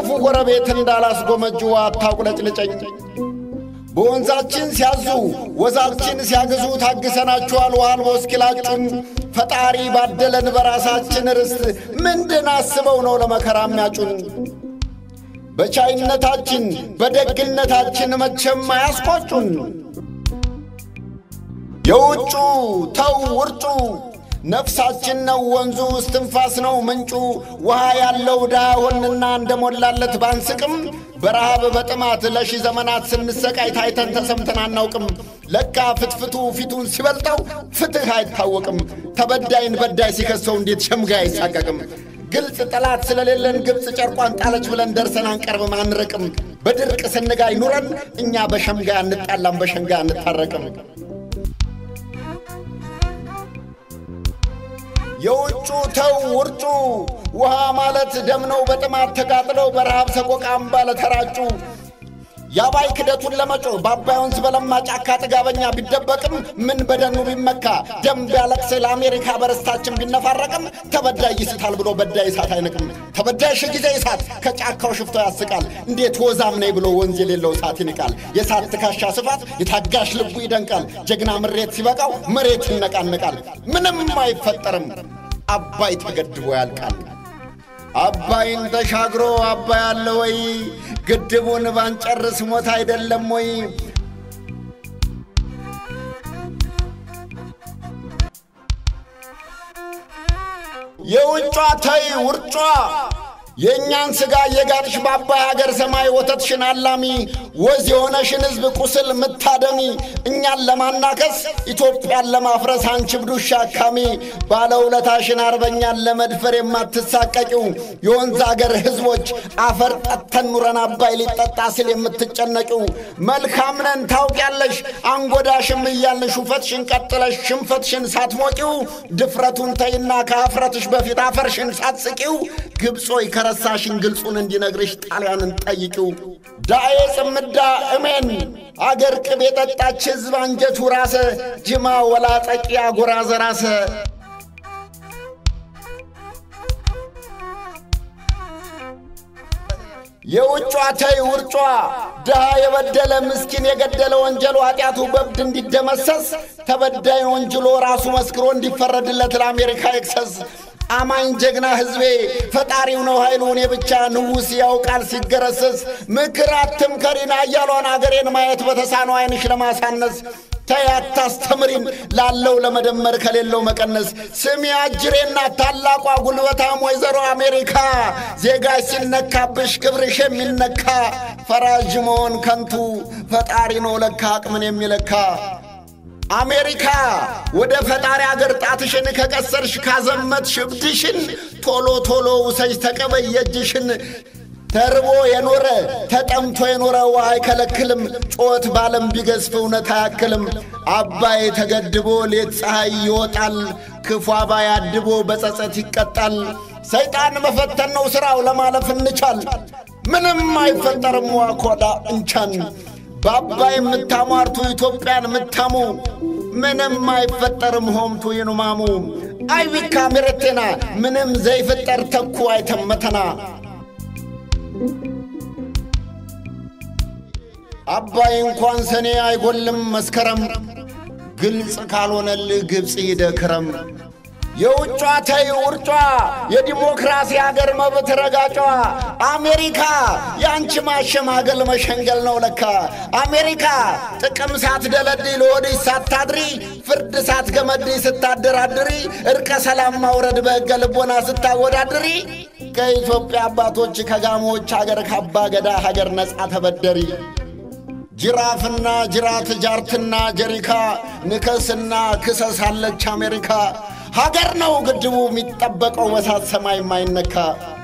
ክፉ ጎረቤት እንዳላስጎመጁ አታቁለጭልጨኝ። በወንዛችን ሲያዙ ወዛችን ሲያግዙ ታግሰናችኋል ውሃ አልቦ እስኪላጩን ፈጣሪ ባደለን በራሳችን ርስት ምንድን አስበው ነው ለመከራ የሚያጩን? በቻይነታችን በደግነታችን መቼም አያስቆጩን። የውጩ ተው ውርጩ ነፍሳችን ነው ወንዙ እስትንፋስ ነው ምንጩ። ውሃ ያለው ድሃ ሆንና እንደሞላለት ባንስቅም በረሃብ በጥማት ለሺህ ዘመናት ስንሰቃይ ታይተን ተሰምተን አናውቅም። ለካ ፍትፍቱ ፊቱን ሲበልጠው ፍትሕ አይታወቅም። ተበዳይን በዳይ ሲከሰው እንዴት ሸምጋይ አይሳቀቅም። ግልጽ ጠላት ስለሌለን ግብፅ ጨርቋን ጣለች ብለን ደርሰን አንቀርብም አንርቅም። በድርቅ ስንጋይ ኑረን እኛ በሸምጋይ አንጣላም በሸንጋይ አንታረቅም። የውጩ ተው ውርጩ ውሃ ማለት ደም ነው በጥማት ተቃጥለው በረሃብ ሰቆቃ አምባ ለተራጩ የአባይ ክደቱን ለመጮ በአባይ ወንዝ በለማ ጫካ ጥጋበኛ ቢደበቅም ምን በደኑ ቢመካ ደም ቢያለቅስ ለአሜሪካ በርስታችን ቢነፋረቅም ተበዳይ ይስታል ብሎ በዳይ እሳት አይንቅም። ተበዳይ ሺ ጊዜ እሳት ከጫካው ሽፍቶ ያስቃል። እንዴት ወዛም ነኝ ብሎ ወንዝ የሌለው እሳት ይንቃል። የእሳት ትከሻ ስፋት የታጋሽ ልቡ ይደንቃል። ጀግና ምሬት ሲበቃው መሬት ይነቃነቃል። ምንም አይፈጠርም አባይ ተገድቦ ያልቃል። አባይን ተሻግሮ አባይ አለ ወይ? ግድቡን ባንጨርስ ሞት አይደለም ወይ? የውጯ ተይ ውርጯ የእኛን ሥጋ የጋጥሽ በአባይ ሀገር ሰማይ ወተትሽን አላሚ ወዝ የሆነሽን ሕዝብ ቁስል ምታደሚ እኛን ለማናከስ ኢትዮጵያን ለማፍረስ አንቺ ብዱሻ አካሚ ባለውለታሽን አርበኛን ለመድፈር የማትሳቀቂው የወንዝ አገር ሕዝቦች አፈር ጠተን ኑረን አባይ ሊጠጣ ሲል የምትጨነቂው መልካም ነን ታውቂያለሽ አንጎዳሽም እያልን ሹፈትሽን ቀጥለሽ ሽንፈትሽን ሳትሞቂው ድፍረቱን ተይና ከአፍረትሽ በፊት አፈርሽን ሳትስቂው ግብጾይ ከረሳሽን ግልጹን እንዲነግርሽ ጣሊያንን ጠይቂው። ዳኤ ጽምዳ እሜን አገር ቅቤ የጠጣች ሕዝብ አንጀቱ ራሰ ጅማ ወላጠቂ አጎራ ዘራሰ የውጯ ተይ ውርጯ ድሃ የበደለ ምስኪን የገደለ ወንጀሉ ኃጢአቱ በብድ እንዲደመሰስ ተበዳይን ወንጅሎ ራሱ መስክሮ እንዲፈረድለት ለአሜሪካ ኤክሰስ አማኝ ጀግና ሕዝቤ ፈጣሪው ነው ኃይሉ እኔ ብቻ ንጉሥ ያውቃል ሲገረሰስ ምክር አትምከሪን አያሏን አገሬን ማየት በተሳነው ዓይንሽ ለማሳነስ ተይ አታስተምሪን ላለው ለመደመር ከሌለው መቀነስ ስሚ አጅሬና ታላቋ ጉልበታም ወይዘሮ አሜሪካ ዜጋሽ ሲነካብሽ ክብርሽ የሚነካ ፈራዥ መሆን ከንቱ ፈጣሪ ነው ለካ አቅምን የሚለካ አሜሪካ ወደ ፈጣሪ አገር ጣትሽን ከቀሰርሽ ካዘመትሽ እብድሽን ቶሎ ቶሎ ውሰጅ ተቀበይ የእጅሽን ተርቦ የኖረ ተጠምቶ የኖረ ውሃ አይከለክልም። ጮት ባለም ቢገዝፍ እውነት አያክልም። አባይ ተገድቦ ሌት ፀሐይ ይወጣል። ክፉ አባይ አድቦ በጸጸት ይቀጣል። ሰይጣን መፈተን ነው ሥራው ለማለፍ እንቻል። ምንም አይፈጠርም ዋኮዳ እንቻን በአባይ የምታሟርቱ ኢትዮጵያን የምታሙ ምንም አይፈጠርም ሆምቱ ይኑማሙ አይቢካ ምረቴና ምንም ዘይፍጠር ተኩ አይተመተና አባይ እንኳን ሰኔ አይጎልም መስከረም ግልጽ ካልሆነልህ ግብፅ ይደክረም የውጯ ተይ ውርጯ የዲሞክራሲ አገር መብት ረጋጯ አሜሪካ የአንቺ ማሸማገል መሸንገል ነው ለካ አሜሪካ ጥቅም ሳትደለድይ ለወድሽ ሳታድሪ ፍርድ ሳትገመድይ ስታደራድሪ እርቀ ሰላም ማውረድ በሕገ ልቦና ስታወዳድሪ ከኢትዮጵያ አባቶች ከጋሞዎች አገር ካባ ገዳ ሀገር ነፃ ተበደሪ ጅራፍና ጅራት ጃርትና ጀሪካ ንከስና ክሰስ አለች አሜሪካ ሀገር ነው ግድቡ የሚጠበቀው በሳት ሰማይ የማይነካ